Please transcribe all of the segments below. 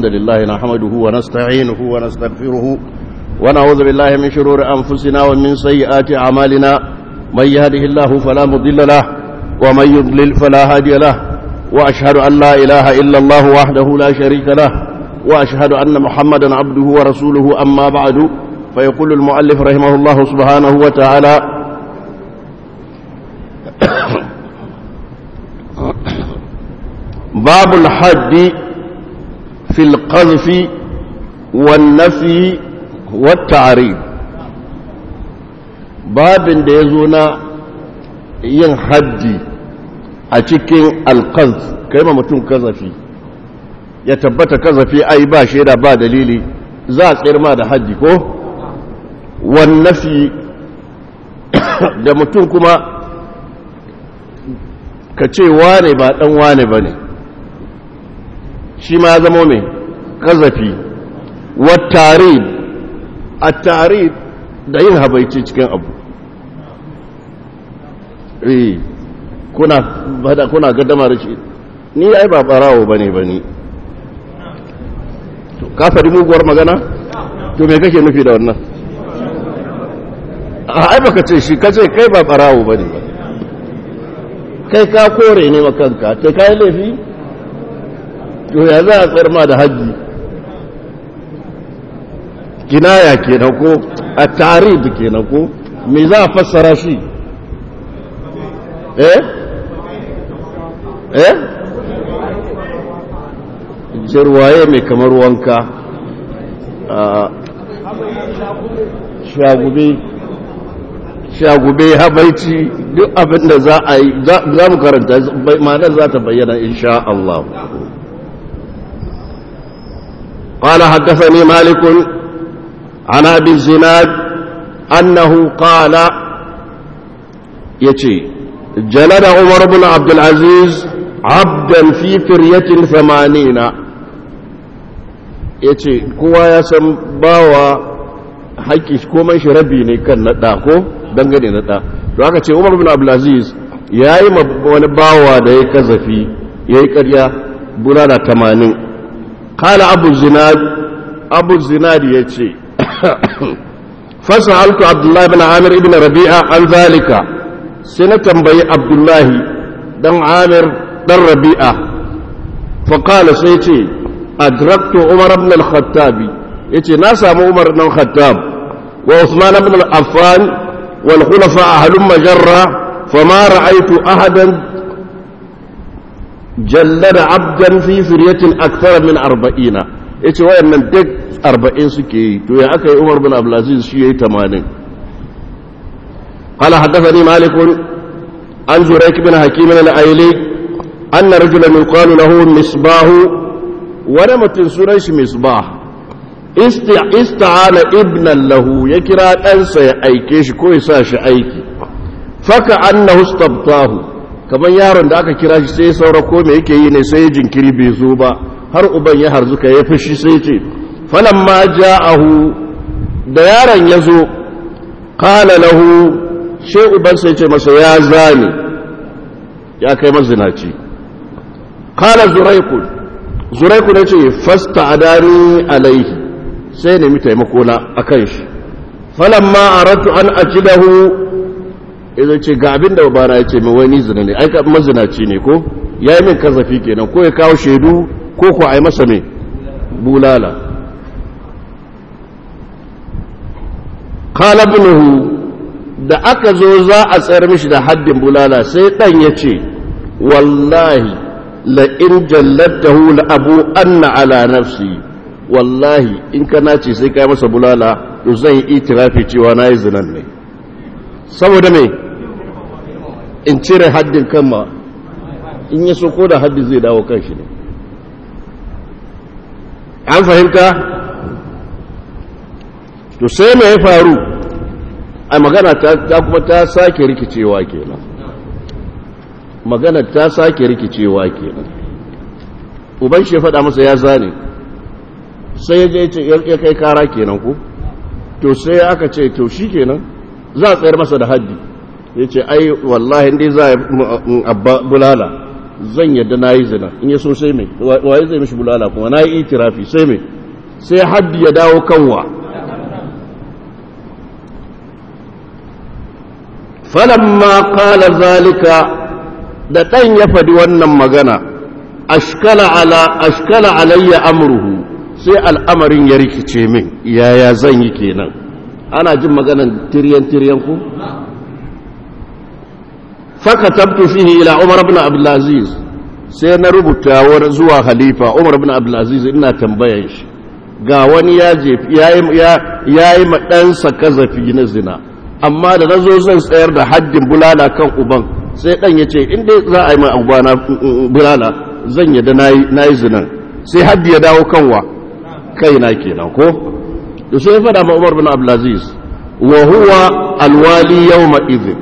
الحمد لله نحمده ونستعينه ونستغفره ونعوذ بالله من شرور أنفسنا ومن سيئات أعمالنا من يهده الله فلا مضل له ومن يضلل فلا هادي له وأشهد أن لا إله إلا الله وحده لا شريك له وأشهد أن محمدا عبده ورسوله أما بعد فيقول المؤلف رحمه الله سبحانه وتعالى باب الحد في القذف والنفي والتعريب باب da ya zo na yin haddi a cikin alkaz kai ma mutum kazafi ya tabbata kazafi ai ba shaida ba dalili za a tsirma da haddi ko wannafi da mutum kuma ka ce wane ba dan wane ba ne shi ma ya zama mai kazafi wattarid a tarid da yin habaici cikin abu eh kuna bada kuna gaddama da shi ni ai ba barawo bane bane to ka fadi muguwar magana to me kake nufi da wannan a ai baka ce shi kace kai ba barawo bane kai ka kore ne makanka kai kai laifi to ya za a tsayar ma da hajji kinaya kenan ko a tarihi kenan ko me za a fassara shi eh eh jirwaye mai kamar wanka a shagube shagube habaici duk abinda za a yi za mu karanta ma'anar za ta bayyana insha Allah قال حدثني مالك عن ابي الزناد انه قال يتي جلد عمر بن عبد العزيز عبدا في فرية ثمانين yace kowa ya san bawa haƙƙi komai shi rabi ne kan naɗa ko dangane naɗa to aka ce umar bin abdulaziz ya yi wani bawa da ya kazafi ya yi ƙarya bulala tamanin kala abu zinad abu zinad ya ce فسألت عبد الله بن عامر بن ربيعة عن ذلك سنة بي عبد الله دن عامر دن ربيعة فقال سيتي أدركت عمر بن الخطاب يتي ناسا عمر بن الخطاب وعثمان بن العفان والخلفاء هلم جرة فما رأيت أحدا جلد عبدا في فرية أكثر من أربعين yace wayannan duk arba'in suke yi to ya aka yi umar bin abdulaziz shi ya yi tamanin قال حدثني مالك عن زريك بن حكيم الأيلي أن رجلا يقال له مصباح ونمت سريش مصباح استعان ابنا له يكرا أنسى أيكيش كويساش أيكي فكأنه استبطاه kamar yaron da aka kira shi sai saura ko me yake yi ne sai jinkiri bai zo ba har uban ya harzuka ya fushi sai ce falamma ja'ahu da yaron ya zo qala lahu sai uban sai ce masa ya zani ya kai mazinaci qala zuraiku zuraiku ne ce fasta'adani alaihi sai nemi taimako na akan shi falamma aratu an ajidahu idan ce ga abin da babana ya ce mai wani zina ne aika mazinaci ne ko ya yi min kazafi kenan ko ya kawo shaidu ko ko a yi masa mai bulala kalabinuhu da aka zo za a tsayar mishi da haddin bulala sai ɗan ya ce wallahi la'in jallatahu la'abu anna ala nafsi wallahi in ka nace sai ka yi masa bulala to zan yi itirafi cewa na yi zinan ne saboda mai in cire haddin kanma in ya so ko da haddin zai dawo kan shi ne an fahimta to sai mai ya faru a magana ta kuma ta sake rikicewa kenan magana ta sake rikicewa kenan uban shi ya faɗa masa ya zane sai ya je ya kai kara kenan ku to sai aka ce to shi kenan za a tsayar masa da haddi ya ce ai wallahi dai za a bulala zan yadda na yi zina in ya so sai mai waye zai mishi bulala kuma na yi itirafi sai mai sai haddi ya dawo kanwa falamma qala zalika da ɗan ya faɗi wannan magana ashkala ala ashkala alayya amruhu sai al'amarin ya rikice min yaya zan yi kenan ana jin maganan tiryan tiryan ku fakatabtu fihi ila umar ibn abdul aziz sai na rubuta zuwa khalifa umar ibn abdul aziz ina tambayan shi ga wani ya jefi yayi ma ɗansa kazafi na zina amma da nazo zan tsayar da haddin bulala kan uban sai dan yace in dai za a yi ma ubana bulala zan yadda nayi zinan sai haddi ya dawo kanwa kaina kenan ko to sai fada ma umar ibn abdul aziz wa huwa alwali yawma idhin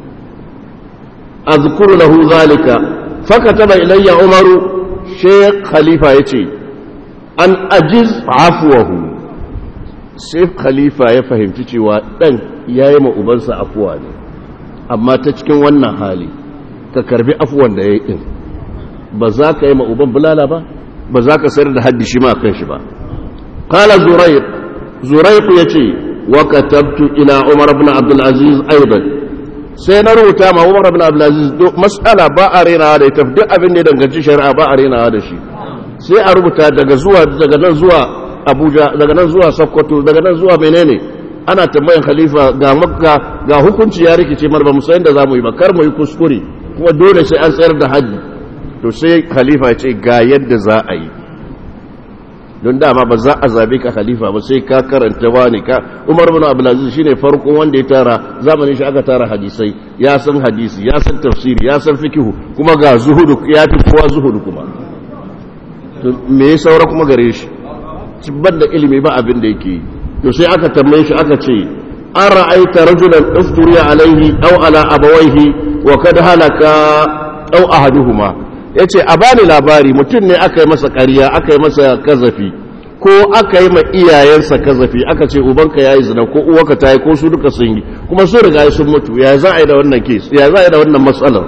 أذكر له ذلك فكتب إلي عمر شيخ خليفة يتي أن أجز عفوه سيف خليفة يفهم تتي وأن يايم أبنس أفواني أما تشكين وانا حالي ككربي أفوان دا يئن بذاك يما أبن بلالا با بذاك سير حد شما كنش با قال زريق زريق يتي وكتبت إلى عمر بن عبد العزيز أيضا sai na rubuta ma Umar ibn Abdulaziz mas'ala ba a rena da ita duk abin da ya danganci shari'a ba a rena da shi sai a rubuta daga zuwa daga nan zuwa Abuja daga nan zuwa Sokoto daga nan zuwa menene ana tambayan khalifa ga makka ga hukunci ya rikice mar ba mu san da zamu yi ba kar mu yi kuskure kuma dole sai an tsayar da haji to sai khalifa ya ce ga yadda za a yi don dama ba za a zabe ka khalifa ba sai ka karanta wani ka umar bin abdulaziz shine farkon wanda ya tara zamanin shi aka tara hadisai ya san hadisi ya san tafsiri ya san fikihu kuma ga zuhudu ya fi kowa zuhudu kuma to me ya saura kuma gare shi cibban da ilimi ba abin da yake yi to sai aka tambaye shi aka ce an ra'aita rajulan ufturiya alaihi aw ala abawaihi wa kad halaka aw ahaduhuma ya ce a bani labari mutum ne aka yi masa ƙarya aka yi masa kazafi ko aka yi ma iyayensa kazafi aka ce ubanka ya yi zina ko uwaka ta yi ko su duka sun yi kuma sun riga sun mutu ya za a yi da wannan kes ya za a yi da wannan matsalar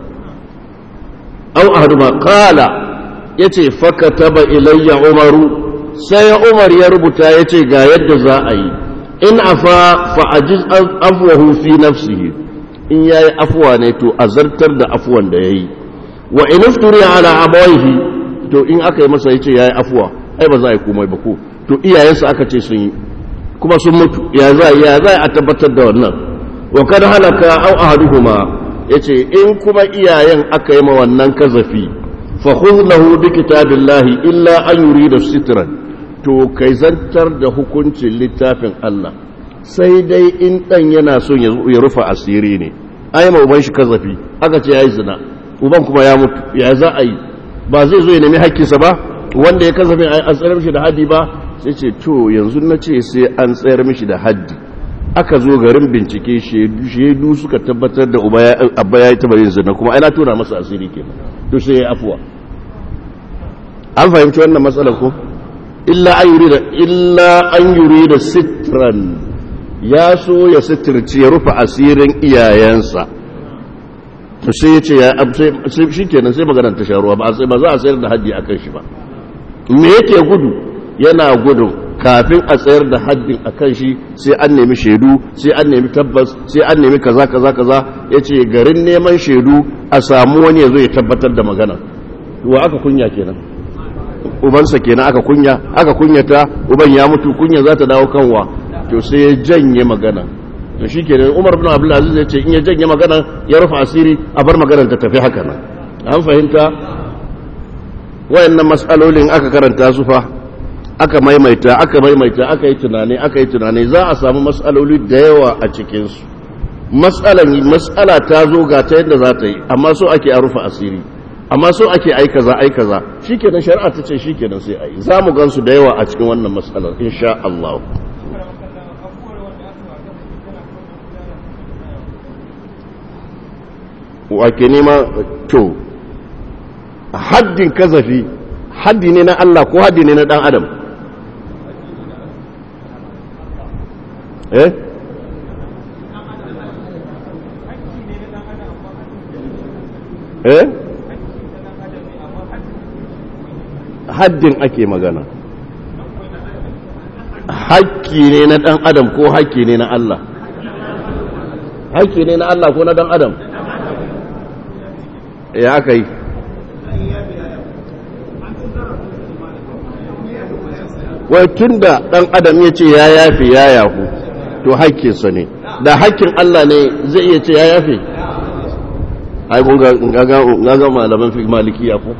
au ahaduma kala ya ce faka taba ilayya umaru sai umar ya rubuta ya ce ga yadda za a yi in afa fa'ajiz afwahu fi nafsihi in yayi afuwa ne to azartar da afuwan da yayi wa in ifturiya ala abawaihi to in aka yi masa yace yayi afuwa ai ba za a yi komai ba ko to iyayensa aka ce sun yi kuma sun mutu ya za ya za a tabbatar da wannan wa kad halaka aw ahaduhuma yace in kuma iyayen aka yi ma wannan kazafi fa khudh lahu bi kitabillahi illa an yurida sitran to kai zantar da hukuncin littafin Allah sai dai in dan yana son ya rufa asiri ne ai ma uban shi kazafi aka ce yayi zina uban kuma ya mutu ya za a yi ba zai zo ya nemi hakkinsa ba wanda ya kasafin an tsayar mishi da haddi ba sai ce to yanzu na ce sai an tsayar mishi da haddi aka zo garin bincike shaidu suka tabbatar da abba ya yi taba yin zina kuma ana tona masa asiri ke to sai ya afuwa an fahimci wannan matsalar ko illa an yuri da illa an yuri da sitran ya so ya sitirci ya rufe asirin iyayensa to sai ya ce ya shi kenan sai maganar ta sharuwa ba za a tsayar da haddi a kan shi ba me yake gudu yana gudun kafin a tsayar da haddin a kan shi sai an nemi shaidu sai an nemi tabbas sai an nemi kaza kaza kaza ya ce garin neman shaidu a samu wani ya zo ya tabbatar da magana wa aka kunya kenan ubansa kenan aka kunya aka kunyata uban ya mutu kunya za ta dawo kanwa to sai ya janye magana to shi ke umar bin abdulaziz ya ce in ya janye magana ya rufe asiri a bar maganar ta tafi haka nan an fahimta wayannan matsalolin aka karanta su fa aka maimaita aka maimaita aka yi tunani aka yi tunani za a samu matsaloli da yawa a cikinsu matsalan matsala ta zo ga ta yadda za ta yi amma so ake a rufe asiri amma so ake ai kaza ai kaza shikenan shari'a ta ce shikenan sai ai za mu gansu da yawa a cikin wannan matsalar insha Allah wake nema to haddin kazafi haddi ne na Allah ko haddi ne na dan adam eh eh haddin ake magana hakki ne na ɗan adam ko hakki ne na Allah hakki ne na Allah ko na ɗan adam ya aka yi wai tun da ɗan adam ya ce ya yafe ya yafu to hakkinsa ne da hakkin Allah ne zai iya ce ya yafe ai kun ga malaman fi malikiya ko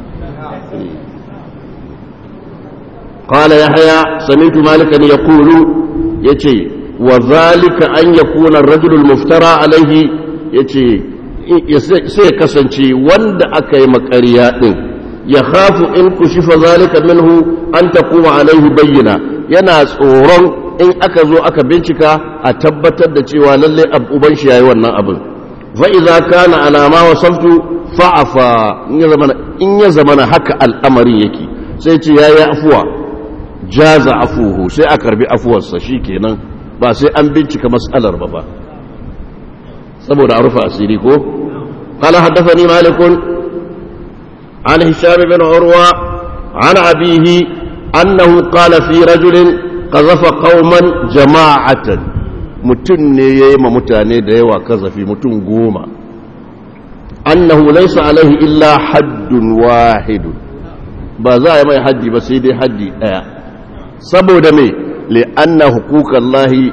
قال يحيى سمعت مالكا يقول يتي وذلك أن يكون الرجل المفترى عليه يتي sai kasance wanda aka yi makariya ɗin ya hafu in kushifa zalika minhu an ta kuma alaihi bayyana yana tsoron in aka zo aka bincika a tabbatar da cewa lalle uban shi yayi wannan abin fa idza kana alama wasaftu fa'afa in ya zamana haka al'amarin yake sai ce yayi afuwa jaza afuhu sai a karbi afuwarsa kenan ba sai an bincika mas'alar ba ba saboda a rufe asiri ko qala haddathani malik an hisham bin urwa an abihi annahu qala fi rajulin qazafa qauman jama'atan mutum ne yayi ma mutane da yawa kazafi mutum goma annahu laysa alaihi illa haddun wahidun ba za a yi mai haddi ba sai dai haddi daya saboda mai li'anna hukukan lahi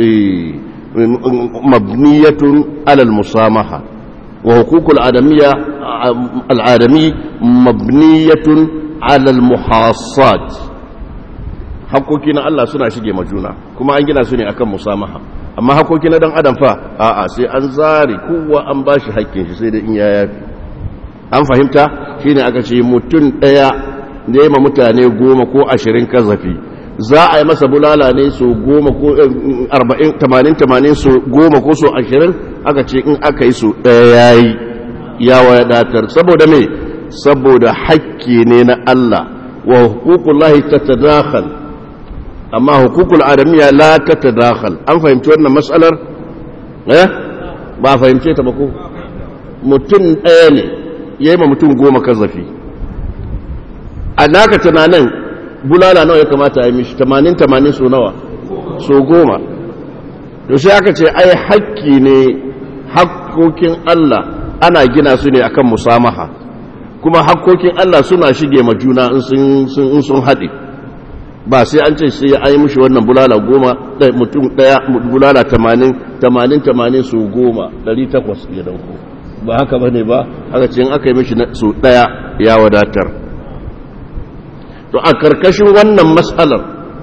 mabniyatun alal musamaha wa hukukul al'adami mabniyatun alal muhassad hakoki na Allah suna shige majuna kuma an gina su ne akan musamaha amma hakoki na dan adam fa a'a sai an zare kowa an bashi hakkin shi sai da in ya yafi an fahimta shine aka ce mutum daya ne ma mutane goma ko ashirin kazafi za a yi masa bulala ne so goma ko arba'in tamanin tamanin so goma ko so ashirin aka ce in aka yi so ɗaya ya yi ya wadatar saboda me saboda hakki ne na Allah wa hukukullahi ta tadakhal amma hukukul adamiya la ta tadakhal an fahimci wannan matsalar eh ba fahimce ta ba ko mutum ɗaya ne ya yi ma mutum goma kazafi a naka tunanin bulala nawa ya kamata a yi mishi tamanin tamanin so nawa so goma to sai aka ce ai hakki ne hakkokin Allah ana gina su ne akan musamaha kuma hakkokin Allah suna shige ma juna in sun haɗe ba sai an ce sai an yi mishi wannan bulala goma mutum ɗaya bulala tamanin tamanin tamanin so goma ɗari takwas ya dauko ba haka ba ne ba aka ce in aka yi mishi so ɗaya ya wadatar to a karkashin wannan matsalar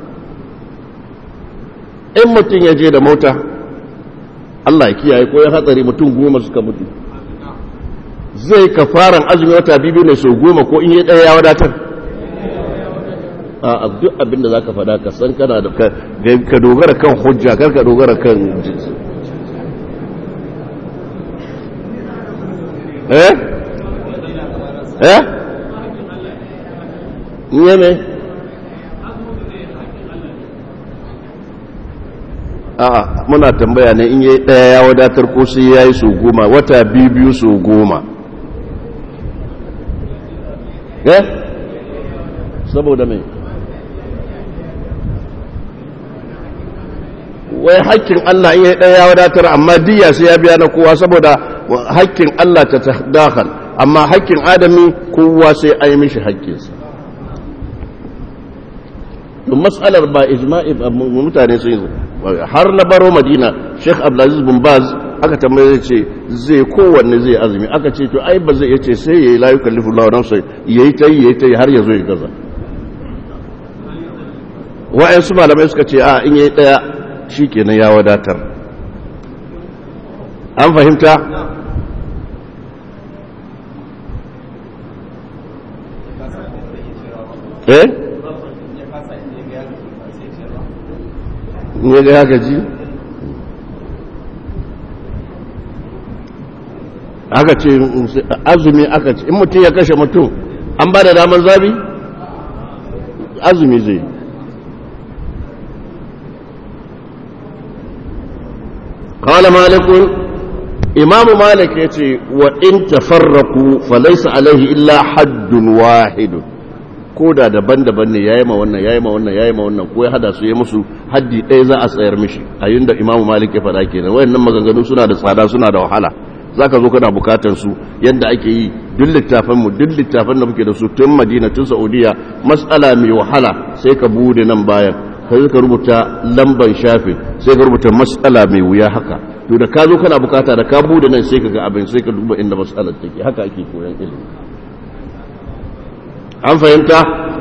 in mutum ya je da mota Allah ya kiyaye ko ya hatsari mutum goma suka mutu zai ka faran azumi wata biyu ne sau goma ko in yi ɗaya ya wadatar a duk abin da za ka fada ka san kana da ka dogara kan hujja kar ka dogara kan eh eh nye me a muna tambaya ne in yi daya ya wadatar ko sai ya yi su goma wata biyu biyu su goma eh saboda mai wai hakkin Allah in yi daya ya wadatar amma diya sai ya biya na kowa saboda hakkin Allah ta dakhal amma hakkin adami kowa sai a yi mishi hakkinsa don matsalar ba ijma'i mutane sun yi har na baro madina sheikh abdulaziz bin baz aka tambaye ce zai kowanne zai azumi aka ce to ai ba zai yace sai yayi la yukallifu Allahu nafsan yayi ta yi yayi ta yi har ya zo ya gaza wa'ansu malamai suka ce a in yayi daya shikenan ya wadatar an fahimta eh ne ga ya gaji aka ce azumi aka ce in mutum ya kashe mutum an ba da damar zabi azumi zai kawala malikun imamu malik ya ce wa in tafarraku falaisa alaihi illa haddun wahidun ko da daban-daban ne yayi ma wannan yayi ma wannan yayi ma wannan ko ya hada su ya musu haddi ɗaya za a tsayar mishi a yinda imamu malik ya faɗa kenan wayannan maganganu suna da tsada suna da wahala zaka zo kana bukatar su yanda ake yi duk littafan mu duk littafan da muke da su tun Madina tun Saudiya mas'ala mai wahala sai ka bude nan bayan kai ka rubuta lamban shafin sai ka rubuta mas'ala mai wuya haka to da ka zo kana bukata da ka bude nan sai ka ga abin sai ka duba inda mas'alar take haka ake koyon ilimi an fahimta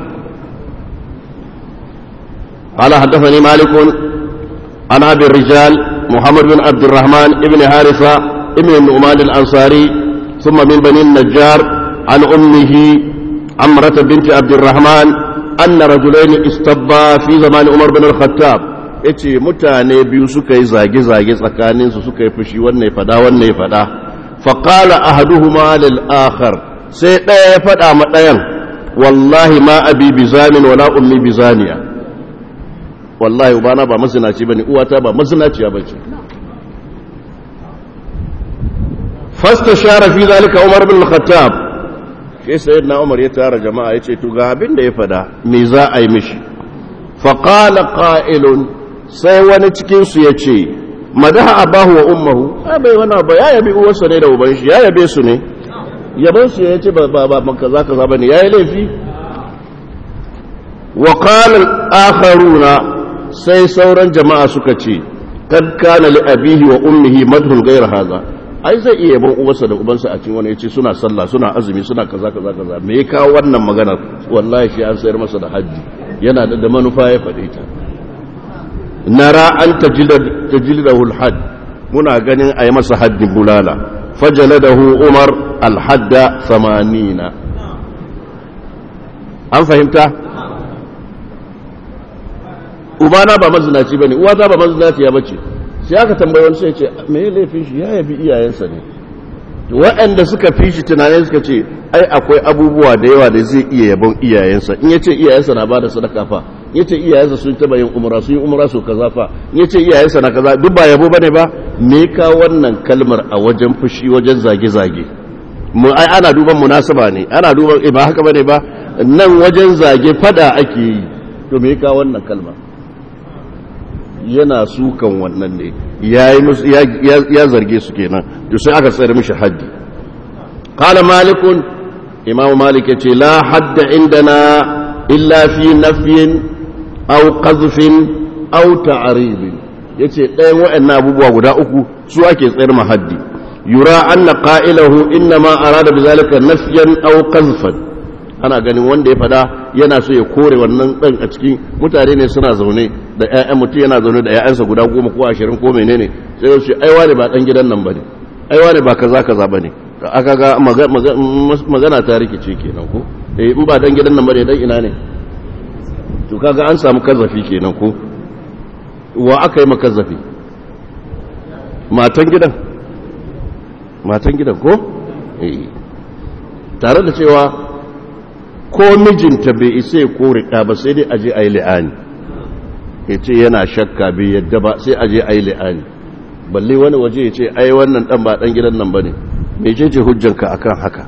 قال حدثني مالك عن ابي الرجال محمد بن عبد الرحمن ابن حارثه ابن النعمان الانصاري ثم من بني النجار عن امه عمرة بنت عبد الرحمن ان رجلين استبا في زمان عمر بن الخطاب yace mutane biyu suka yi zage-zage tsakaninsu suka yi fushi wannan ya fada wannan ya fada faƙala ahaduhuma lil akhar sai ɗaya ya faɗa ma ɗayan wallahi ma abi bizamin wala ummi bizaniya wallahi ubana ba mazinaci bane uwata ba mazinaciya bace fastashara fi zalika umar bin al-khattab sai sayyidina umar ya tara jama'a yace to ga abin da ya fada me za a yi mishi fa qala qa'ilun sai wani cikin su yace madaha abahu wa ummuhu ai bai wani ba ya yabi uwarsa ne da uban shi ya yabe su ne yaban su yace ba ba ba kaza kaza bane yayi laifi wa qala al-akharuna sai sauran jama'a suka ce kad kana li abihi wa ummihi madhun ghayr hadha ai zai iya yabon uwarsa da ubansa a cikin wani yace suna sallah suna azumi suna kaza kaza kaza me ya kawo wannan magana wallahi shi an sayar masa da haji yana da da manufa ya faɗe ta nara an tajida tajidahu al-hadd muna ganin ayi masa haddin bulala fajaladahu umar al-hadda 80 an fahimta ubana ba mazinaci bane uwata ba mazinaci ya bace sai aka tambayi wani sai ce me ya laifin shi ya yabi iyayensa ne waɗanda suka fi shi tunanin suka ce ai akwai abubuwa da yawa da zai iya yabon iyayensa in yace iyayensa na bada sadaka fa in yace iyayensa sun taba yin umra sun yi umra su kaza fa in yace iyayensa na kaza duk ba yabo bane ba me ka wannan kalmar a wajen fushi wajen zage zage mu ai ana duban munasaba ne ana duban ba haka bane ba nan wajen zage fada ake yi to me ka wannan kalmar yana sukan wannan ne ya zarge su kenan to sai aka tsere mishi haddi qala malikun imam malik yace la hadda indana illa fi nafyin aw qazfin aw ta'rib yace ɗayan waɗannan abubuwa guda uku su ake tsayar ma haddi yura anna qa'ilahu inna ma arada bizalika nafyan aw qazfan ana ganin wanda ya fada yana so ya kore wannan dan a cikin mutane ne suna zaune da ƴaƴan mutum yana zaune da ƴaƴansa guda goma ko ashirin ko menene sai su ai wani ba dan gidan nan bane ai wani ba kaza kaza bane aka ga magana ta rikice kenan ko eh in ba dan gidan nan bane dan ina ne to kaga an samu kazafi kenan ko wa aka yi makazafi matan gidan matan gidan ko eh tare da cewa ko mijinta bai isa ya kore ɗa ba sai dai aje a yi li'ani ya ce yana shakka bai yadda ba sai aje a yi li'ani balle wani waje ya ce ai wannan ɗan ba ɗan gidan nan ba ne mai ce ce hujjanka akan haka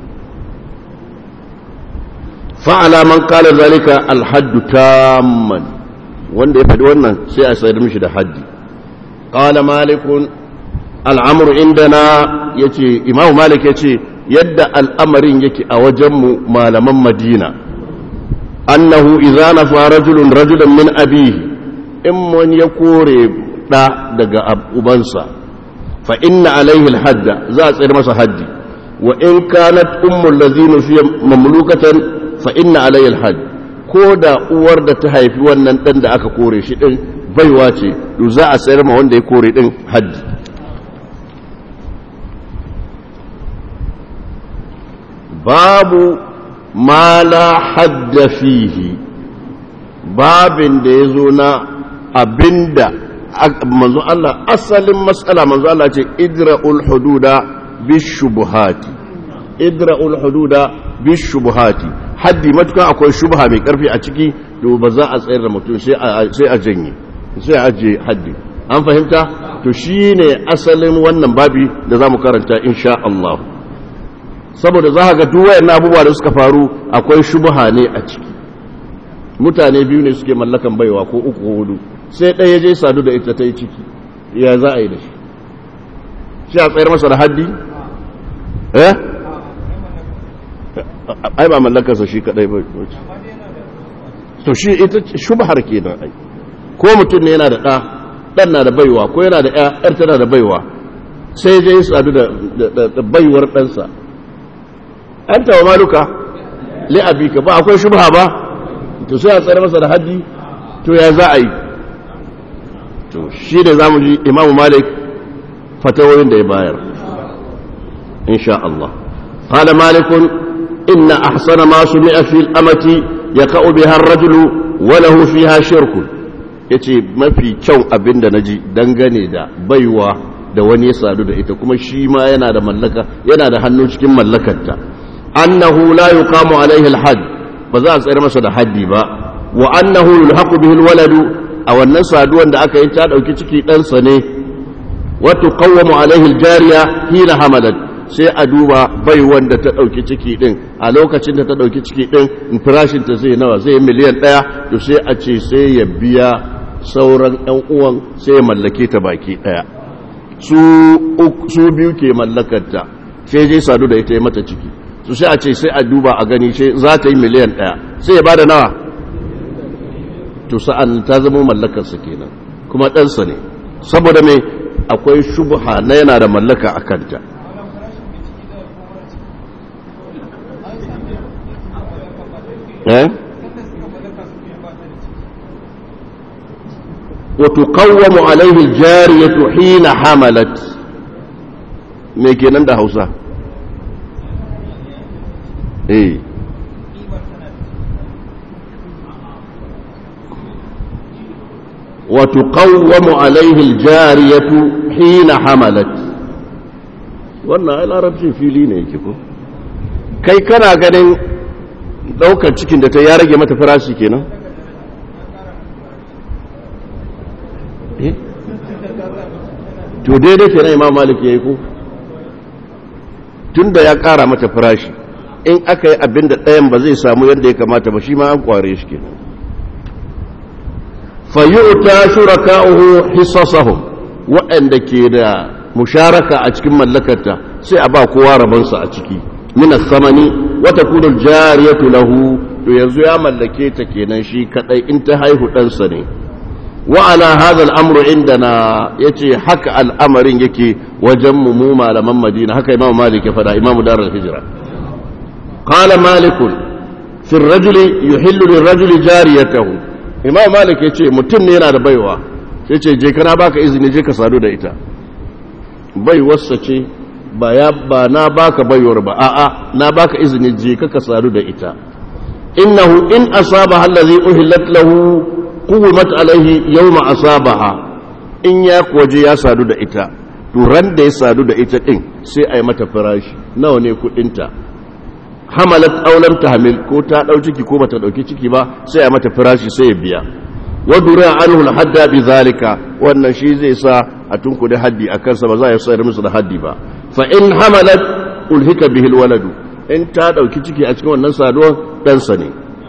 fa'ala man kala zalika alhaddu tamman wanda ya faɗi wannan sai a sayar mishi da haddi qala malikun al'amru indana yace imamu malik yace yadda al'amarin yake a wajenmu malaman madina annahu idza nafa rajulun rajulan min abihi in mun ya kore da daga ubansa fa inna alaihi alhadda za a tsayar masa haddi wa in kanat ummul ladhina fi mamlukatan fa inna alaihi alhadd ko da uwar da ta haifi wannan dan da aka kore shi din baiwa ce to za a tsayar ma wanda ya kore din haddi babu ma la hadda fihi babin da ya zo na abinda manzo Allah asalin matsala manzo Allah ce idra'ul hududa bishubuhati idra'ul hududa bishubuhati haddi matukan akwai shubha mai karfi a ciki to ba za a tsayar da mutum sai a janye sai a aje haddi an fahimta to shine asalin wannan babi da za mu karanta insha Allah saboda za ga duk wayannan abubuwa da suka faru akwai shubha ne a ciki mutane biyu ne suke mallakan baiwa ko uku ko hudu sai ɗaya je sadu da ita ta yi ciki ya za a yi da shi shi a tsayar masa da haddi eh ai ba mallakarsa shi kadai ba to shi ita shubhar kenan ai ko mutum ne yana da ɗa ɗan na da baiwa ko yana da ƴar tana da baiwa sai je sadu da baiwar ɗansa an tawa maluka li'abika ba akwai shubha ba to sai a tsare masa da haddi to ya za a yi to shi da za mu ji imamu malik fatawoyin da ya bayar insha Allah قال مالك إن أحسن ما سمع في الأمة يقع بها الرجل وله فيها شرك yace mafi kyau abin da naji dangane da baiwa da wani ya sadu da ita kuma shi ma yana da mallaka yana da hannu cikin mallakarta annahu la yuqamu alaihi alhad ba za a tsayar masa da haddi ba wa annahu yulhaqu bihi alwaladu a wannan saduwan da aka yi ta dauki ciki ɗansa ne wa tuqawwamu alaihi aljariya hina hamalat sai a duba bai wanda ta ɗauki ciki ɗin a lokacin da ta ɗauki ciki ɗin farashinta zai nawa zai miliyan ɗaya to sai a ce sai ya biya sauran ‘yan uwan sai ya mallake ta baki ɗaya su biyu ke mallakarta sai je sadu da ita ya mata ciki su sai a ce sai a duba a gani sai za ta yi miliyan ɗaya sai ya ba da nawa to sa'an ta zama mallakarsa kenan kuma ɗansa ne saboda mai akwai shubha na yana da mallaka a kanta وتقوم عليه الجارية حين حملت me kenan da hausa eh وتقوم عليه الجارية حين حملت wannan ai larabcin fili ne yake ko kai kana ganin daukar cikin da ta ya rage mata farashi kenan to daidai kenan imam malik yayi ko tunda ya kara mata farashi in aka yi abin da ɗayan ba zai samu yadda ya kamata ba shi ma an kware shi kenan fayyuta shuraka'uhu hissasahum waɗanda ke da musharaka a cikin mallakarta sai a ba kowa rabansa a ciki min samani wata kudul jariyatu lahu to yanzu ya mallake ta kenan shi kadai in ta haihu ɗansa ne wa ala hadha al-amru indana yace haka al'amarin yake wajen mu mu malaman Madina haka Imam Malik ya fada Imam Darul Hijra qala Malik fi ar-rajuli yuhillu lir-rajuli jariyatahu Imam Malik yace mutum ne yana da baiwa sai ce je kana baka izini je ka sadu da ita baiwarsa ce ba ya ba na baka baiwar ba a'a na baka izini je ka ka sadu da ita innahu in asaba allazi uhillat lahu quwmat alaihi yawma asabaha in ya koje ya sadu da ita to ran da ya sadu da ita din sai a yi mata farashi nawa ne kudinta hamalat aw lam tahmil ko ta dau ciki ko bata dauki ciki ba sai a mata farashi sai ya biya wa dura anhu al-hadda bi zalika wannan shi zai sa a tunkuda haddi a kansa ba za a sayar musu da haddi ba fa in hamalat ulhika bihi al-waladu in ta dauki ciki a cikin wannan saduwar dan sa ne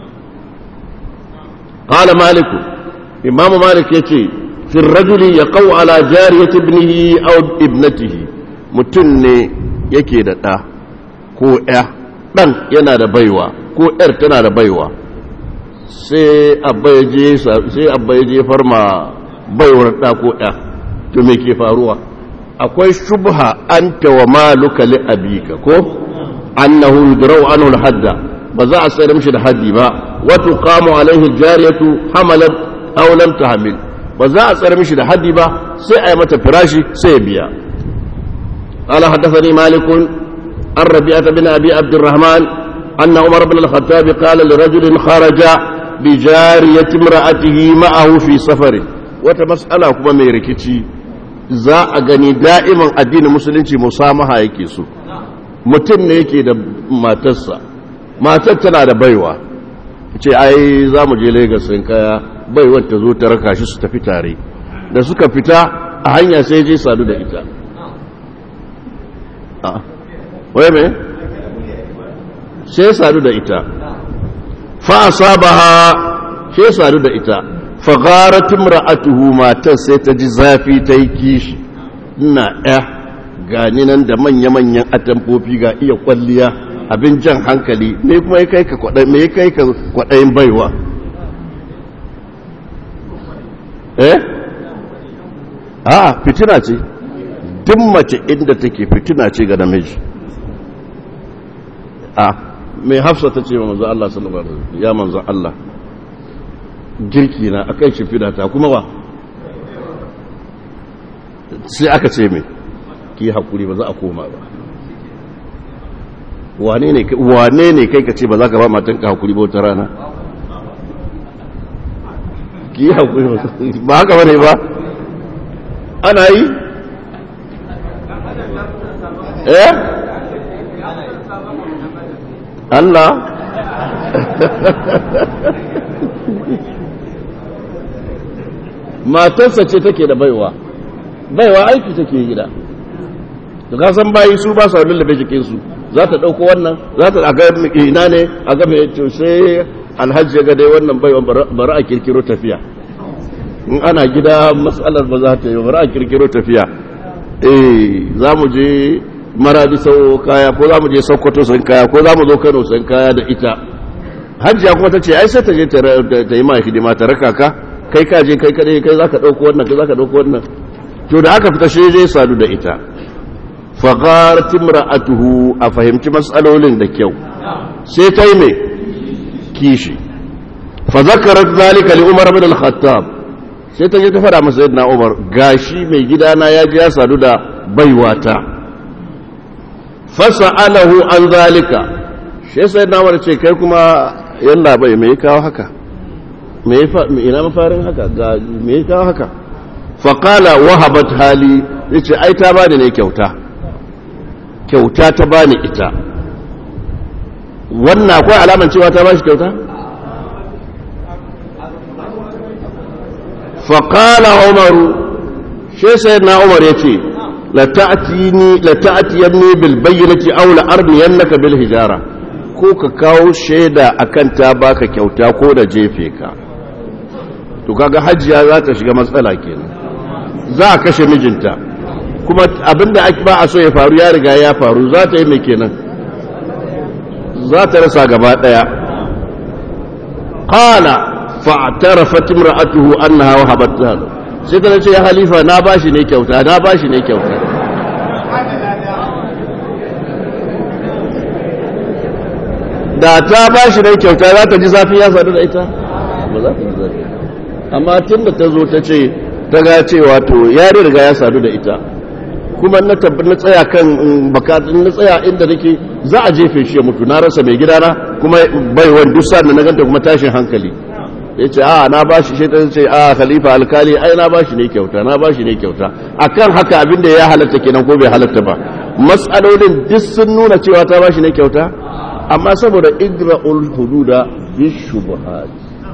qala malik imam malik yace fi ar-rajuli yaqau ala jariyati ibnihi aw ibnatihi mutun ne yake da da ko ya dan yana da baiwa ko yar tana da baiwa sai abba ya je farma baiwar ɗa ko ɗa to me ke faruwa akwai shubha anta wa maluka li abika ko annahu yudraw anhu al-hadda ba za a sayar mishi da haddi ba wa tuqamu alaihi jariyatu hamalat aw lam tahmil ba za a sayar mishi da haddi ba sai a yi mata firashi sai ya biya قال حدثني مالك عن ربيعة بن أبي عبد الرحمن أن عمر بن الخطاب قال لرجل خرج بجارية امرأته معه في سفر وتمسألة كما ميركتي za a gani da'iman addinin musulunci musamaha yake so mutum ne yake da matarsa matar tana da baiwa ce ai za mu je Legas sun kaya baiwar ta zo ta raka shi su tafi tare da suka fita a hanya sai je sadu da ita wai me sai sadu da ita fa asabaha sai sadu da ita fagharat imra'atuhu matar sai ta ji zafi ta yi kishi ina ɗaya gani nan da manya-manyan atamfofi ga iya kwalliya abin jan hankali me kuma ya kai ka kwaɗayin me ya kai ka kwaɗayin baiwa eh a fitina ce duk mace inda take fitina ce ga namiji a mai hafsa ta ce wa manzo Allah sallallahu alaihi wasallam ya manzo Allah girki na akan shi fidata kuma ba sai aka ce mai ki hakuri ba za a koma ba wane ne wane ne kai ka ce ba za ka ba matan ka hakuri ba wata rana ki hakuri ba haka bane ba ana yi eh Allah matarsa ce take da baiwa baiwa aiki take gida to ka san bayi su ba sa lullube jikinsu za ta ɗauko wannan za ta aga ina ne a ga mai to sai alhaji ga dai wannan baiwa bari a kirkiro tafiya in ana gida matsalar ba za ta yi bari a kirkiro tafiya eh za mu je maradi sau kaya ko za mu je sokoto san kaya ko za mu zo kano san kaya da ita hajjiya kuma ta ce ai sai ta je ta yi ma hidima ta raka ka kai ka je kai kadai kai za ka ɗauko wannan kai za ka ɗauko wannan to da aka fita shi zai sadu da ita fagharat imra'atuhu a fahimci matsalolin da kyau sai ta yi mai kishi fa zakarat zalika li umar ibn al-khattab sai ta je ta fara masa sayyidina umar gashi mai gidana ya je ya sadu da baiwata fasa'alahu an zalika shi sayyidina umar ce kai kuma yalla bai me kawo haka me ina mafarin haka ga me kawo haka faƙala wahabat hali ya ce ai ta bani ne kyauta kyauta ta bani ita wannan akwai alaman cewa ta bashi kyauta faƙala umaru shi sai na umar ya ce lata'atiyanni bil bayyanati aw la armiyannaka bil hijara ko ka kawo shaida akan ta baka kyauta ko da jefe ka to kaga hajjiya za ta shiga matsala kenan za a kashe mijinta kuma abinda ake ba a so ya faru ya riga ya faru za ta yi mai kenan za ta rasa gaba daya qala fa'tarafat imra'atuhu annaha wahabat lahu sai ta ce ya halifa na bashi ne kyauta na bashi ne kyauta da ta bashi ne kyauta za ta ji zafi ya sadu da ita ba za ta ji zafi amma tun da ta zo ta ce ta ga cewa to ya riga ya sadu da ita kuma na tabbar na tsaya kan bakatun na tsaya inda nake za a jefe shi ya mutu na rasa mai gidana kuma bai wani duk sa'ad da na ganta kuma tashin hankali ya ce a na bashi shi ta ce a khalifa alkali ai na bashi ne kyauta na bashi ne kyauta akan haka abin da ya halatta kenan ko bai halatta ba matsalolin duk sun nuna cewa ta bashi ne kyauta amma saboda igra'ul hududa bishubuhat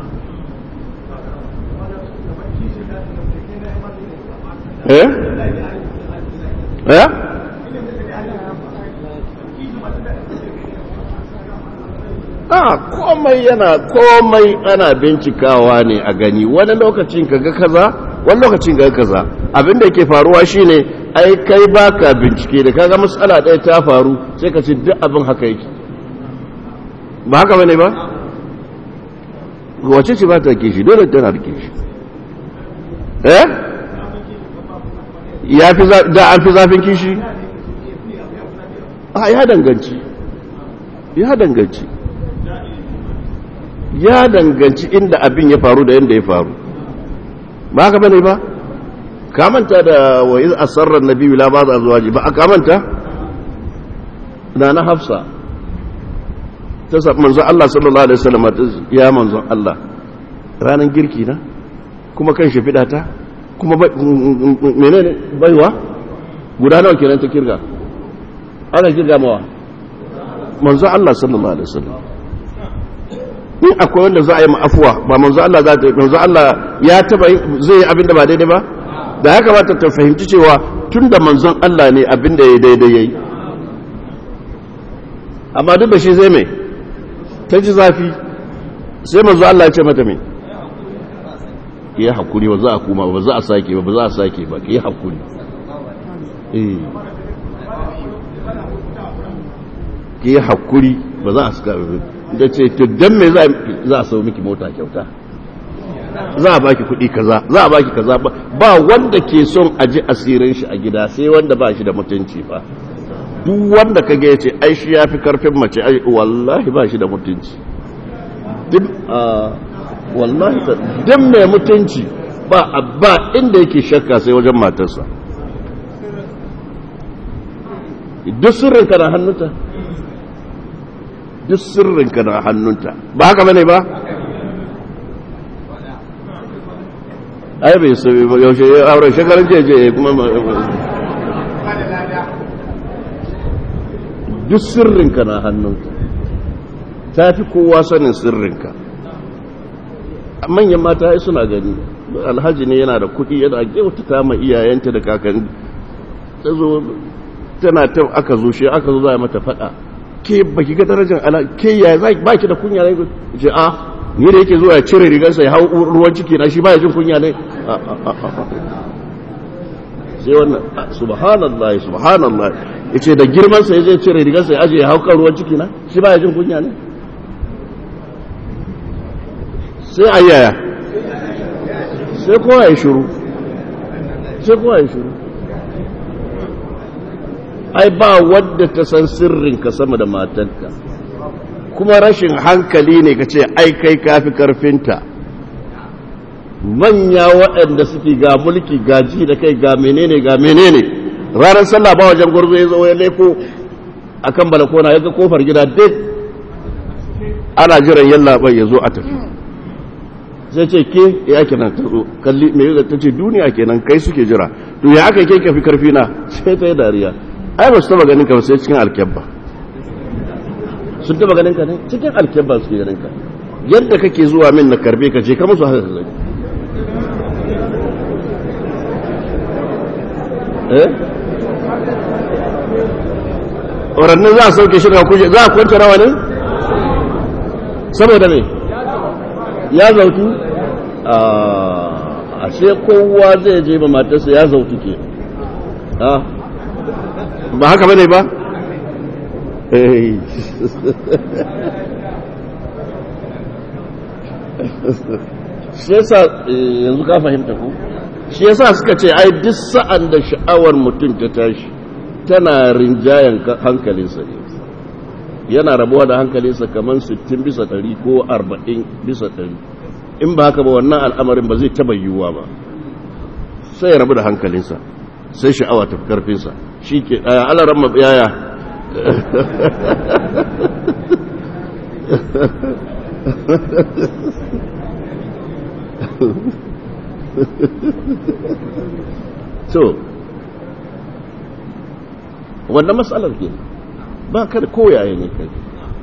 eh eh a komai yana komai ana bincikawa ne a gani wani lokacin kaga kaza wani lokacin kaga kaza abinda ke faruwa shine ai kai baka bincike da kaga matsala ɗaya ta faru sai ka ce duk abin haka yake ba haka bane ba wace ce ba ta kishi dole tana da kishi eh ya fi da an fi zafin kishi a ya danganci ya danganci ya danganci inda abin ya faru da yadda ya faru ba haka bane ba kamanta da wa iz asarra nabiyyu la ba'd azwaji ba kamanta na na hafsa ta sa manzo Allah sallallahu alaihi wasallam ya manzo Allah ranan girki na kuma kan shi fida ta kuma menene baiwa guda nawa kenan ta kirga ana kirga mawa manzo Allah sallallahu alaihi wasallam in akwai wanda za a yi ma'afuwa ba manzo Allah za ta yi manzo Allah ya taba zai yi abin da ba daidai ba da ya kamata ta fahimci cewa tun da manzon Allah ne abin da ya daidai yayi amma duk da shi zai mai ta ji zafi sai manzo Allah ya ce mata mai ki yi hakuri ba za a kuma ba za a sake ba ba za a sake ba ki yi hakuri eh ki yi hakuri ba za a saka da ce to dan me za a sau miki mota kyauta za a baki kuɗi kaza za a baki kaza ba wanda ke son a ji asirin shi a gida sai wanda ba shi da mutunci ba duk wanda kage ya ce ai shi ya fi karfin mace ai wallahi ba shi da mutunci duk wallahi duk mai mutunci ba ba inda yake shakka sai wajen matarsa duk sirrinka na hannunta duk sirrinka na hannunta ba haka bane ba ai bai sabi ba yaushe ya aure shekarun jeje kuma duk sirrinka na hannunka ta fi kowa sanin sirrinka manyan mata suna gani alhaji ne yana da kuɗi yana kyautata ma iyayenta da kakanni ta zo tana ta aka zo shi aka zo za a mata faɗa ke baki ga darajar ala ke ya ba ki da kunya ne ce a ni da yake zuwa ya cire rigarsa ya hau ruwan ciki na shi ba ya jin kunya ne sai wannan subhanallah subhanallah ya ce da girmansa ya je cire rigarsa ya aje ya hau kan ruwan ciki na shi ba ya jin kunya ne sai a yaya sai kowa ya shuru sai kowa ya shuru ai ba wadda ta san sirrinka sama da matanka kuma rashin hankali ne ka ce ai kai kafi karfinta manya waɗanda suke ga mulki gaji da kai ga menene ga menene ranar sallah ba wajen gwarzo ya zo ya leko a kan balakona ya ga kofar gida duk ana jiran yalla bai ya zo a tafi sai ce ke ya kenan ta zo kalli mai yi ta ce duniya kenan kai suke jira to ya aka kai kafi karfi na sai ta yi dariya ai ba su taba ganin ka sai cikin alkyabba sun taba ganin ka ne cikin alkyabba suke ganin ka yadda kake zuwa min na karbe ka je ka musu haka ka gani eh warannin za a sauke shi ga kuje za a kwanta rawa ne saboda ne ya zautu a ashe kowa zai je ba matarsa ya zautu ke ba haka bane ba shi yasa yanzu ka fahimta ko shi yasa suka ce ai duk sa'an da sha'awar mutum ta tashi tana rinjayen hankalinsa ne yana rabuwa da hankalinsa kamar 60 bisa 100 ko 40 bisa 100 in ba haka ba wannan al'amarin ba zai taba yiwuwa ba sai ya rabu da hankalinsa sai sha'awa ta karfinsa shi ke ɗaya alaran mabiyaya so wannan matsalar ke ba kada koyaye ne kai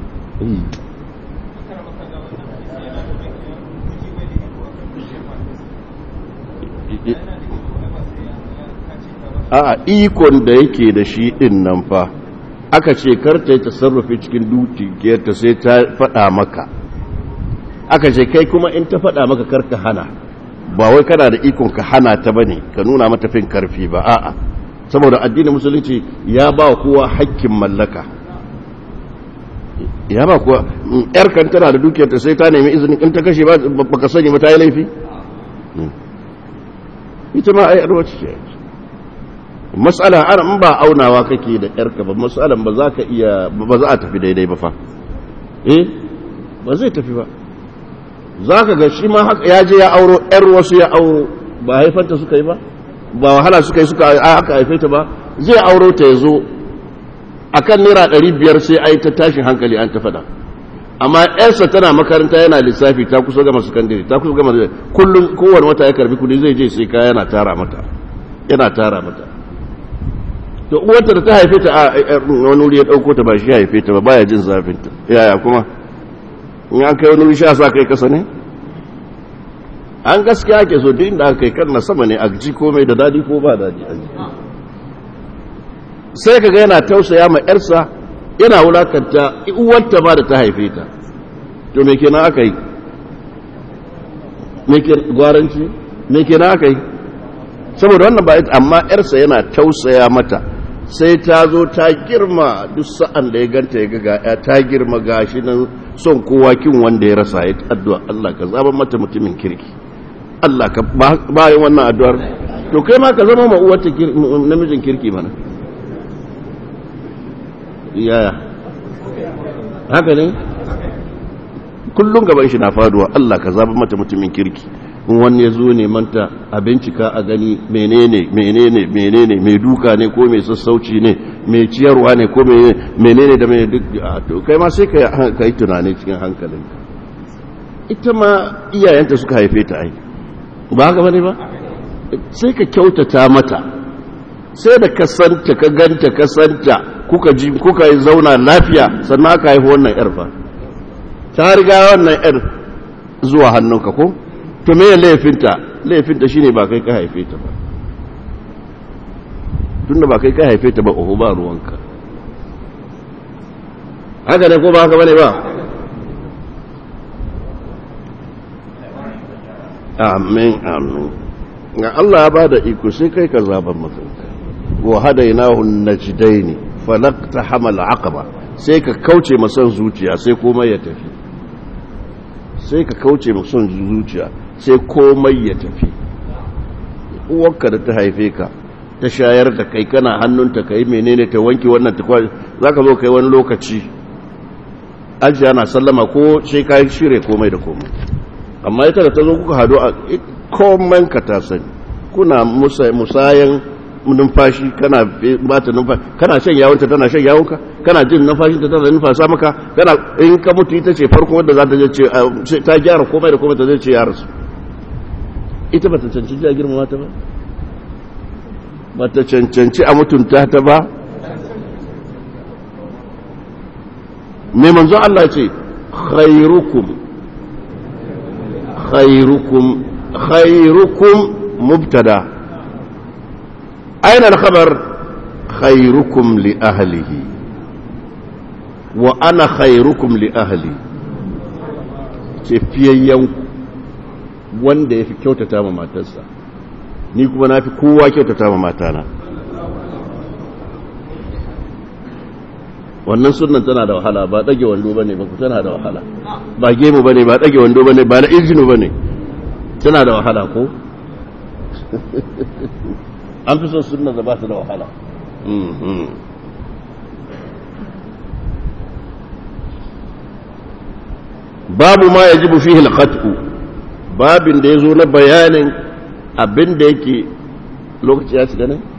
a ikon da yake da shi din nan fa aka ce karta yi tasarrufi cikin dukiyarta sai ta faɗa maka aka ce kai kuma in ta faɗa maka karka hana ba wai kana da ikon ka hana ta bane ka nuna mata fin karfi ba a'a saboda addinin musulunci ya ba kowa hakkin mallaka ya ba kowa yar kan tana da dukiyarta sai ta nemi izini in ta kashe ba baka sani ba ta yi laifi ita ma ai arwaci ce matsala ana in ba aunawa kake da yarka ba matsalan ba za ka iya ba za a tafi daidai ba fa eh ba zai tafi ba za ka ga shi ma haka ya je ya auro yar wasu ya auro ba haifanta suka yi ba ba wahala suka yi suka aka haife ta ba zai auro ta ya zo a kan naira ɗari biyar sai a yi ta tashin hankali an ta faɗa amma yarsa tana makaranta yana lissafi ta kusa gama sakandare ta kusa gama kullum kowane wata ya karbi kudi zai je sai kaya yana tara mata yana tara mata to uwarta da ta haife ta a wani wuri ya ɗauko ta ba shi haife ta ba baya jin zafinta yaya kuma in an kai wani wuri sha sa kai kasa ne an gaskiya ke so duk inda aka kai kan na sama ne a ji komai da dadi ko ba dadi a ji sai kaga yana tausaya ma yarsa yana wulakanta uwarta ma da ta haife ta to me kenan aka yi me ke gwaranci me ke na kai saboda wannan ba amma yarsa yana tausaya mata sai ta zo ta girma duk sa'an da ya ganta ya ga ya ta girma gashi nan son kowa kin wanda ya rasa ya addu'a Allah ka zaba mata mutumin kirki Allah ka bayan wannan addu'ar to kai ma ka zama ma uwarta namijin kirki mana yaya haka ne kullum gaban shi na faduwa Allah ka zaba mata mutumin kirki in wani ya zo neman ta a bincika a gani menene menene menene mai duka ne ko mai sassauci ne mai ciyarwa ne ko menene da mai duk to kai ma sai ka yi tunani cikin hankalin ita ma iyayenta suka haife ta ai ba haka bane ba sai ka kyautata mata sai da ka santa ka ganta ka santa kuka ji kuka yi zauna lafiya sannan aka haifi wannan yar fa ta riga wannan yar zuwa hannunka ko to me laifinta laifinta shine ba kai ka haife ta ba tunda ba kai ka haife ta ba oho ba ruwanka haka ne ko ba haka bane ba amin amin ga Allah ya bada iko sai kai ka zaban makanka wa hadainahu najdaini falaqta hamal aqaba sai ka kauce masan zuciya sai komai ya tafi sai ka kauce masan zuciya sai komai ya tafi uwarka da ta haife ka ta shayar da kai kana hannunta kai menene ta wanke wannan ta kwa zaka zo kai wani lokaci ajiya na sallama ko sai ka shirye komai da komai amma ita da ta zo kuka hado a komai ka ta sani kuna musayan numfashi kana bata numfashi kana shan yawonta tana shan yawonka kana jin numfashin ta tana numfasa maka kana in ka mutu ita ce farko wanda za ta je ce ta gyara komai da komai ta zai ce ya rasu ita bata cancanci a girmama ta ba bata cancanci a mutunta ta ba mai manzo Allah ce khairukum khairukum khairukum mubtada aina al-khabar khairukum li ahlihi wa ana khairukum li ahli ce fiyayyen wanda ya fi kyautata ma matarsa ni kuma na fi kowa kyautata ma matana wannan sunan tana da wahala ba ɗage wando ba ne ba ku tana da wahala ba gemu ba ne ba ɗage wando ba ne ba na injinu ba ne tana da wahala ko an fi son sunan da ba ta da wahala babu ma ya ji fihi al babin da ya zo na bayanin abin da yake lokaci ya cika ne?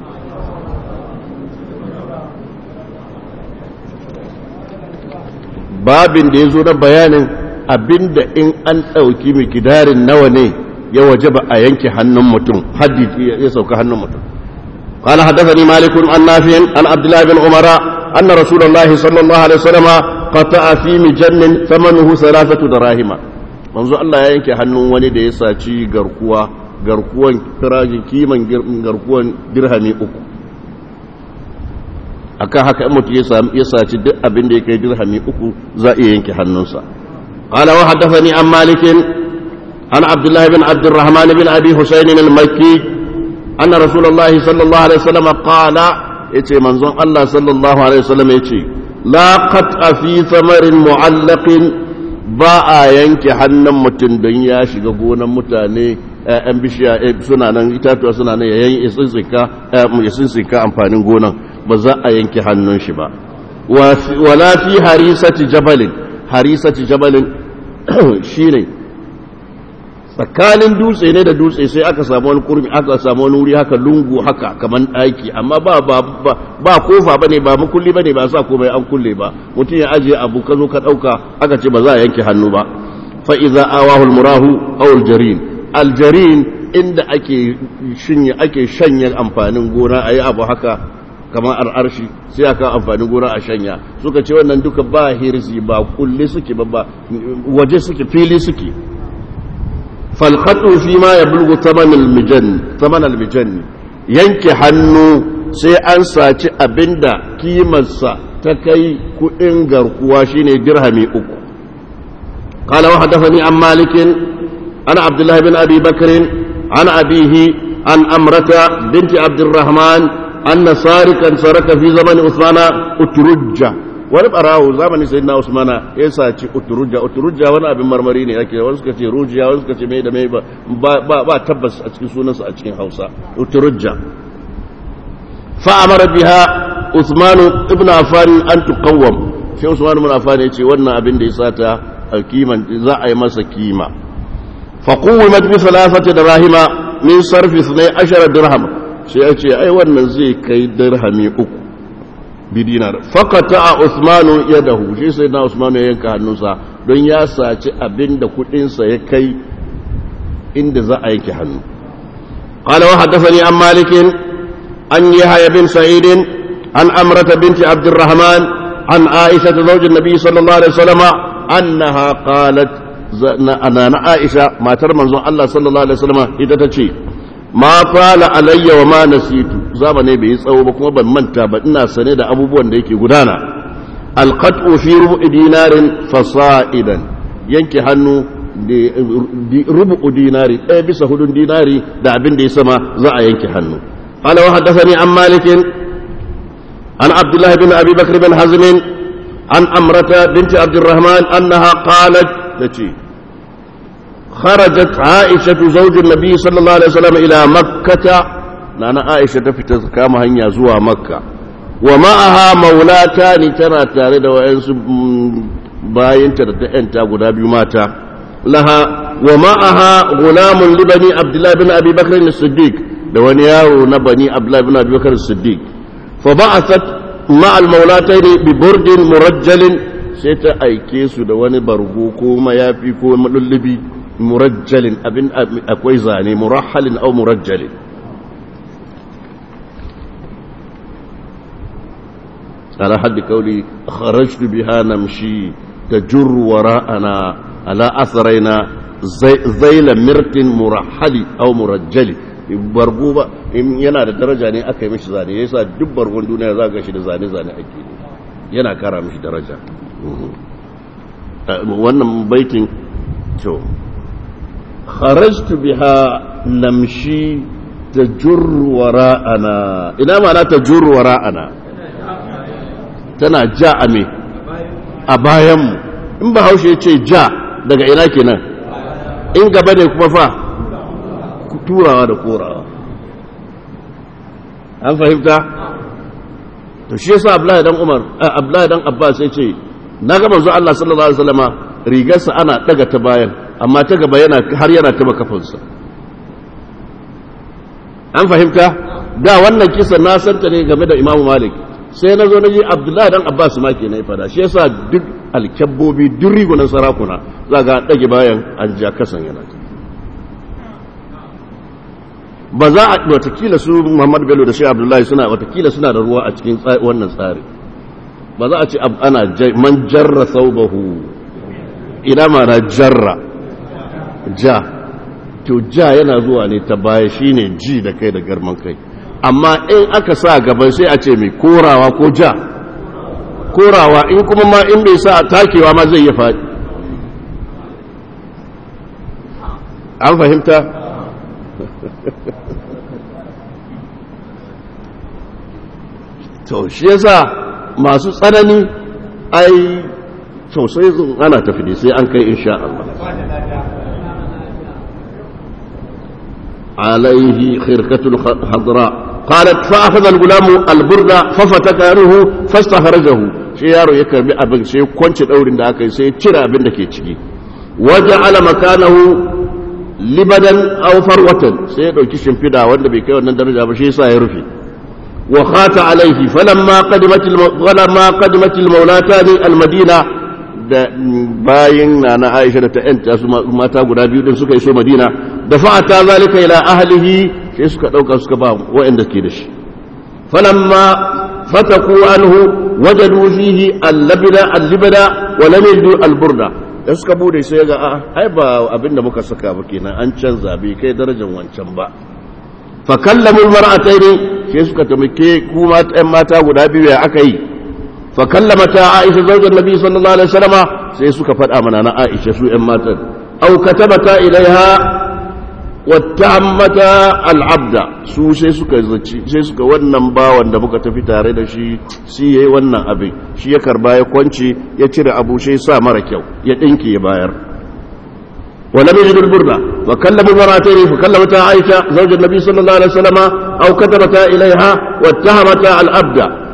babin da ya zo na bayanin abin da in an ɗauki mikidarin nawa ne ya waje ba a yanke hannun mutum haddi ya sauka hannun mutum قال حدثني مالك عن نافع عن عبد الله بن عمر أن رسول الله صلى الله عليه وسلم قطع في مجن ثمنه ثلاثة دراهم manzo Allah ya yanke hannun wani da ya saci garkuwa garkuwan firajin kiman garkuwan dirhami uku akan haka in mutum ya saci duk abin da ya kai dirhami uku za a yanke hannunsa qala wa haddathani an malik an abdullah bin abdurrahman bin abi husayn al-makki anna rasulullahi sallallahu alaihi wasallam qala yace manzon Allah sallallahu alaihi wasallam yace la qat'a fi thamarin mu'allaqin ba a yanke hannun mutum don ya shiga gonan mutane ‘yan bishiya suna nan itatuwa suna nan yayin isinsika amfanin gonan ba za a yanke hannun shi ba wala fi harisati jabalin harisati jabalin shi ne tsakanin dutse ne da dutse sai aka samu wani kurmi aka samu wani wuri haka lungu haka kamar ɗaki amma ba ba ba kofa bane ba makulli bane ba sa komai an kulle ba mutum ya ajiye abu ka zo ka ɗauka aka ce ba za a yanke hannu ba fa iza awahu almurahu aw aljarin aljarin inda ake shinye ake shanye amfanin gona ayi abu haka kamar ar'arshi sai aka amfanin gona a shanya suka ce wannan duka ba hirzi ba kulle suke ba waje suke fili suke falkhatu fi ma ya bulgu taman almijan yanke hannu sai an saci abinda kimarsa ta kai kudin garkuwa shine dirhami uku قال وحدثني عن مالك عن عبد الله بن أبي بكر عن أبيه عن أمرة بنت عبد الرحمن أن سارقا سرق في زمن عثمان أترجة wani barawo zamanin sai na usmana ya saci uturujja uturujja wani abin marmari ne yake wani suka ce rujiya wani suka ce mai da mai ba ba tabbas a cikin sunansa a cikin hausa uturujja fa amara biha usmanu ibn affan an tuqawwam sai usmanu ibn affan ya ce wannan abin da ya sata alkiman za a yi masa kima fa quwwimat bi thalathati dirahima min sarfi 12 dirham sai ya ce ai wannan zai kai dirhami uku bidinar fakata a usmanu ya dahu shi sai na usmanu ya yanka hannunsa don ya saci abin da kudinsa ya kai inda za a yanke hannu قال وحدثني عن مالك عن يحيى بن سعيد عن أمرة بنت عبد الرحمن عن عائشة زوج النبي صلى الله عليه وسلم أنها قالت أنا عائشة ما ترمن الله صلى الله عليه وسلم إذا تشي ma fala alayya wa ma nasitu zamane bai tsawo ba kuma ban manta ba ina sane da abubuwan da yake gudana alqat'u fi rubu'i dinarin fasa'idan yanke hannu rubu'u dinari ɗaya bisa hudun dinari da abin da ya sama za a yanke hannu qala wa haddathani an malik an abdullah bin abi bakr bin hazm an amrata binti abdurrahman annaha qalat tace خرجت عائشة زوج النبي صلى الله عليه وسلم إلى مكة نانا عائشة تفتز كما هنيا زوا مكة ومعها مولاتان ترى تارد وإنس باين ترى أنت أبو دابي ماتا لها ومعها غلام لبني عبد الله بن أبي بكر الصديق دوانياو نبني عبد الله بن أبي بكر الصديق فبعثت مع المولاتين ببرد مرجل سيتا أيكيسو دواني برغوكو ما يافيكو مللبي مرجل أبن أكوي زاني مرحل أو مرجل على حد قولي خرجت بها نمشي تجر وراءنا على أثرنا زي ذيل مرت مرحل أو مرجل bargo ba in yana da daraja ne aka yi mishi zane yasa duk bargon duniya za ga shi da zane-zane ake yana kara mishi daraja wannan baitin to خرجت بها نمشي تجر وراءنا ina mana تجر وراءنا tana ja a me a bayanmu in ba haushe ce ja daga ina kenan in gaba ne kuma fa turawa da korawa an fahimta to shi yasa Abdullahi dan Umar Abdullahi dan Abbas sai ce na ga manzo Allah sallallahu alaihi wasallama rigarsa ana daga ta bayan amma ta gaba yana har yana taba kafansa an fahimta da wannan kisa na santa ne game da imamu malik sai na zo na ji abdullahi dan abbas ma ke na fada shi yasa duk alkyabbobi duk rigunan sarakuna za ga ɗage bayan an ja kasan yana ba za a watakila su muhammad bello da shi abdullahi suna watakila suna da ruwa a cikin wannan tsari ba za a ce ana man jarra saubahu ina ma na jarra ja to ja yana zuwa ne ta baya shine ji da kai da garman kai amma in aka sa gaban sai a ce mai korawa ko ja korawa in kuma ma in bai sa takewa ma zai yi faɗi an fahimta to shi yasa masu tsanani ai sosai ana tafi ne sai an kai insha Allah عليه خرقة خضراء قالت فأخذ الغلام البردة ففتك عنه فاستخرجه shi yaro ya karbi abin sai kwance daurin da aka yi sai cire abin da ke ciki waje ala makanahu libadan aw farwatan sai ya dauki shimfida wanda bai kai wannan daraja ba shi yasa ya rufe wa khata alaihi falamma qadimat falamma qadimat almawlatani almadina da bayin na na Aisha da ta yanta su mata guda biyu din suka iso Madina da fa'ata zalika ila ahlihi sai suka dauka suka ba waɗanda ke da shi falamma fataku anhu wajadu fihi al-labda al-libda wa lam yajidu al-burda da suka bude sai ga a ai ba abinda muka saka ba kenan an canza bai kai darajar wancan ba fa kallamu al-mar'atayn sai suka tamake kuma ɗan mata guda biyu ya aka yi fa kallamata Aisha zaujar Nabi sallallahu alaihi wasallama sai suka faɗa mana na Aisha su ɗan matan aw katabata ilaiha wattahammata al'abda su sai suka zaci sai suka wannan bawan da muka tafi tare da shi shi yayi wannan abin shi ya karba ya kwance ya cire abu sai sa mara kyau ya dinki ya bayar ولم يجد البردة وكلم المرأتين فكلمتا عائشة زوج النبي صلى الله عليه وسلم أو كتبتا إليها واتهمتا العبد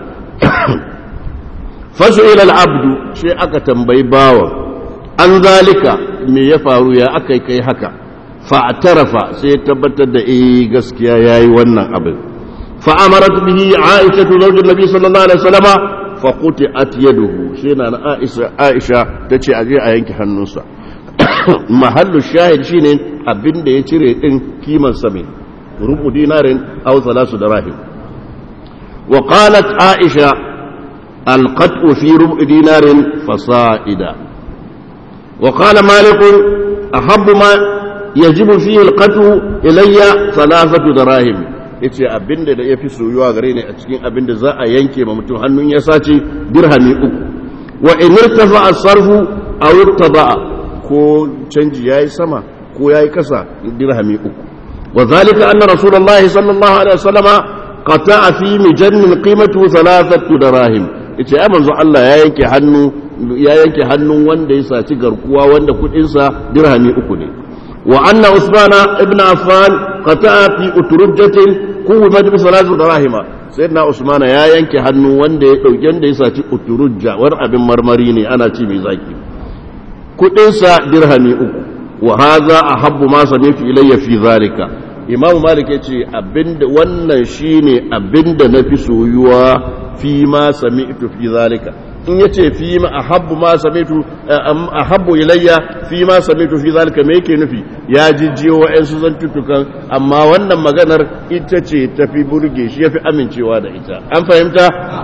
فسئل العبد شيء أكتم بيباوة عن ذلك من يفعل يا أكي كي هكا فاعترف سيتبتد إيه قسكيا ياي ونن أبد فأمرت به عائشة زوج النبي صلى الله عليه وسلم فقطعت يده شينا عائشة عائشة تشي أجي أينك حنوسا mahallu shahid shine abin da ya cire din kiman sami rubu dinarin aw salasu dirahim wa qalat aisha alqat'u fi rubu dinarin fasaida wa qala malik ahabbu ma yajibu fihi alqat'u ilayya thalathatu dirahim yace abinda da yafi soyuwa gare ni a cikin abinda za a yanke ma mutum hannun ya sace dirhami uku wa in irtafa as-sarfu aw irtaba'a ko canji ya yi sama ko ya yi kasa dirhami uku wa zalika anna rasulullahi sallallahu alaihi wasallama qata'a fi mijannin qimatu thalathatu dirahim yace ai manzo Allah ya yanke hannu ya yanke hannun wanda ya saci garkuwa wanda kudin sa dirhami uku ne wa anna usmana ibn affan qata'a fi uturjatin quwwat bi thalathatu dirahima sayyidina usmana ya yanke hannu wanda ya dauki wanda ya saci uturujja wani abin marmari ne ana ci mai zaki kudinsa dirhami uku wa haza ahabbu ma sami'tu ilayya fi zalika imamu malik yace abinda wannan shine abinda nafi soyuwa fi ma sami'tu fi zalika in yace fi ma ahabbu ma sami'tu ahabbu ilayya fi ma sami'tu fi zalika me yake nufi ya jijjiyo wa'ansu zantutukan amma wannan maganar ita ce tafi burge shi yafi amincewa da ita an fahimta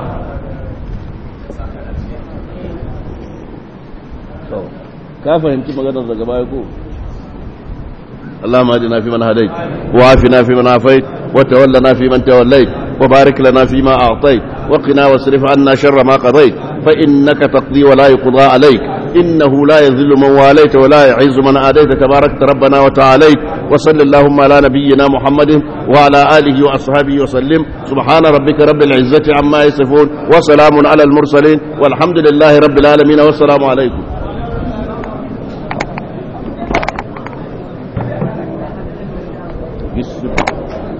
ka fahimci maganar daga baya ko اللهم اهدنا فيمن هديت وعافنا فيمن عافيت وتولنا فيمن توليت وبارك لنا فيما اعطيت وقنا واصرف عنا شر ما قضيت فانك تقضي ولا يقضى عليك انه لا يذل من واليت ولا يعز من عاديت تباركت ربنا وتعاليت وصل اللهم على نبينا محمد وعلى اله واصحابه وسلم سبحان ربك رب العزه عما يصفون وسلام على المرسلين والحمد لله رب العالمين والسلام عليكم بسم